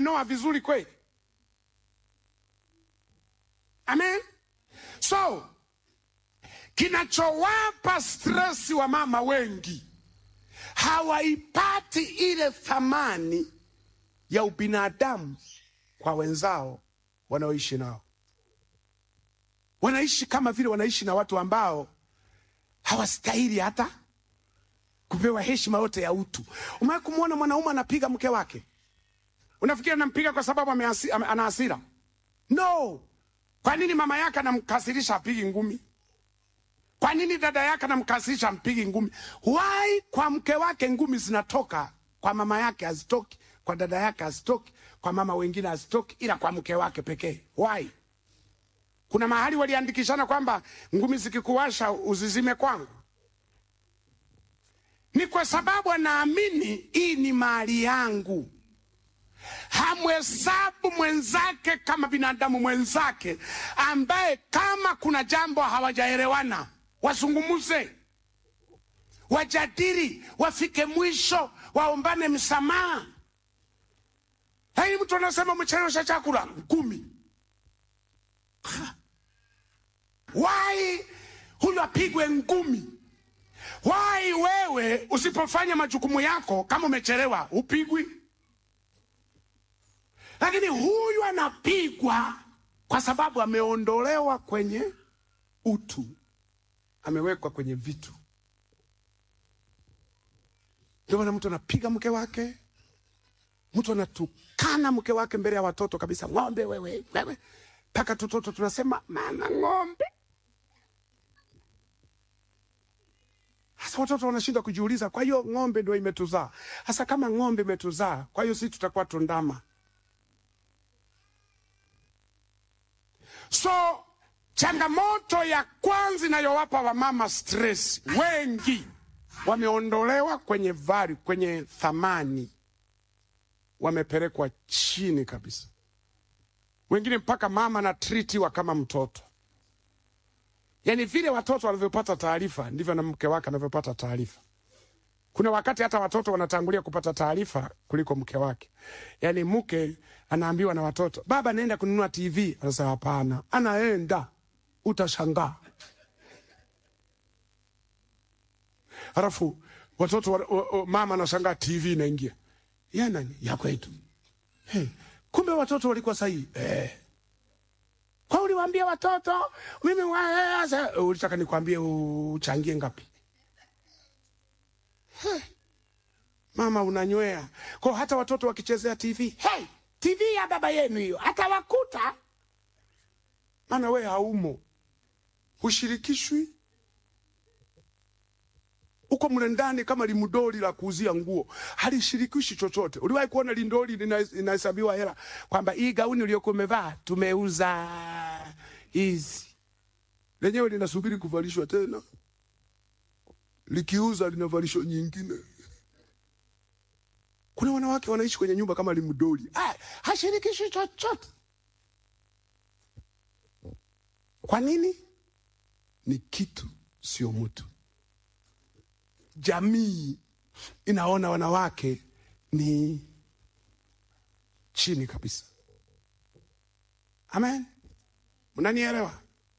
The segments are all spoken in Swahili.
umenoa vizuri kweli? Amen. So kinachowapa stresi wa mama wengi hawaipati ile thamani ya ubinadamu kwa wenzao wanaoishi nao. Wanaishi kama vile wanaishi na watu ambao hawastahili hata kupewa heshima yote ya utu. Umewahi kumwona mwanaume anapiga mke wake? Unafikiri anampiga kwa sababu ameasi- ame- ana hasira? No. Kwa nini mama yake anamkasirisha apigi ngumi? Kwa nini dada yake anamkasirisha ampigi ngumi? Why kwa mke wake ngumi zinatoka, kwa mama yake hazitoki, kwa dada yake hazitoki, kwa mama wengine hazitoki, ila kwa mke wake pekee? Why? Kuna mahali waliandikishana kwamba ngumi zikikuwasha uzizime kwangu. Ni kwa sababu anaamini hii ni mali yangu. Hamhesabu mwenzake kama binadamu mwenzake, ambaye kama kuna jambo hawajaelewana wazungumuze, wajadili, wafike mwisho, waombane msamaha. Lakini mtu anasema umechelewesha chakula ngumi. Wai huyu apigwe ngumi? Wai wewe usipofanya majukumu yako kama umechelewa upigwi? Lakini huyu anapigwa kwa sababu ameondolewa kwenye utu, amewekwa kwenye vitu. Ndio maana mtu anapiga mke wake, mtu anatukana mke wake mbele ya watoto kabisa, ng'ombe wewe, wewe, mpaka tutoto tunasema mana ng'ombe. Sasa watoto wanashindwa kujiuliza, kwa hiyo ng'ombe ndio imetuzaa. Sasa kama ng'ombe imetuzaa, kwa hiyo sisi tutakuwa tundama. So changamoto ya kwanza inayowapa wamama stress, wengi wameondolewa kwenye vari, kwenye thamani, wamepelekwa chini kabisa. Wengine mpaka mama anatritiwa kama mtoto. Yaani vile watoto wanavyopata taarifa ndivyo na mke wake anavyopata taarifa. Kuna wakati hata watoto wanatangulia kupata taarifa kuliko mke wake. Yaani mke anaambiwa na watoto, baba naenda kununua TV. Anasema hapana, anaenda, utashangaa. Halafu watoto wa, wa, wa, mama anashangaa TV inaingia ya nani ya kwetu. Hey, kumbe watoto walikuwa sahihi eh. Kwa uliwaambia watoto mimi wa- sasa ulitaka nikwambie uchangie ngapi? Hey. Mama unanywea. Kwa hata watoto wakichezea TV, hey, TV ya baba yenu hiyo atawakuta. Maana we haumo, hushirikishwi, uko mle ndani kama limdoli la kuuzia nguo, halishirikishi chochote. Uliwahi kuona lindoli lina- linahesabiwa hela kwamba hii gauni uliyokuwa umevaa tumeuza hizi, lenyewe linasubiri kuvalishwa tena, likiuza linavalishwa nyingine. Kuna wanawake wanaishi kwenye nyumba kama limdoli, ah, hashirikishi chochote. Kwa nini? Ni kitu, sio mtu. Jamii inaona wanawake ni chini kabisa. Amen, mnanielewa?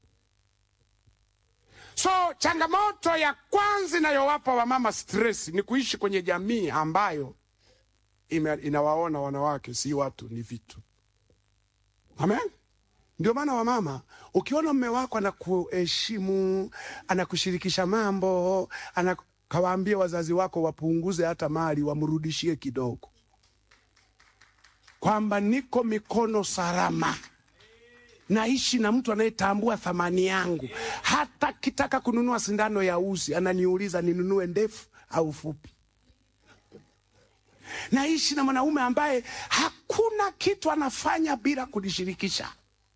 So changamoto ya kwanza inayowapa wamama stress ni kuishi kwenye jamii ambayo ime, inawaona wanawake si watu, ni vitu. Amen. Ndio maana wamama, ukiona mme wako anakuheshimu, anakushirikisha mambo, anakawaambie wazazi wako wapunguze hata mali, wamrudishie kidogo, kwamba niko mikono salama, naishi na mtu anayetambua thamani yangu. Hata kitaka kununua sindano ya uzi, ananiuliza ninunue ndefu au fupi. Naishi na mwanaume ambaye hakuna kitu anafanya bila kunishirikisha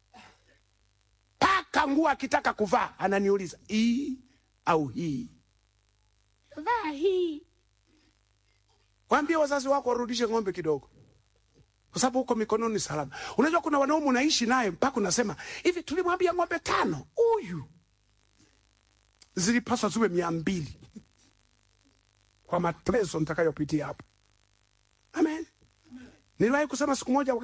mpaka nguo akitaka kuvaa ananiuliza hii au hii, vaa hii. Waambie wazazi wako warudishe ng'ombe kidogo, kwa sababu huko mikononi salama. Unajua kuna wanaume unaishi naye mpaka unasema hivi, tulimwambia ng'ombe tano, huyu zilipaswa ziwe mia mbili kwa mateso nitakayopitia hapo. Amen. Niliwahi kusema siku moja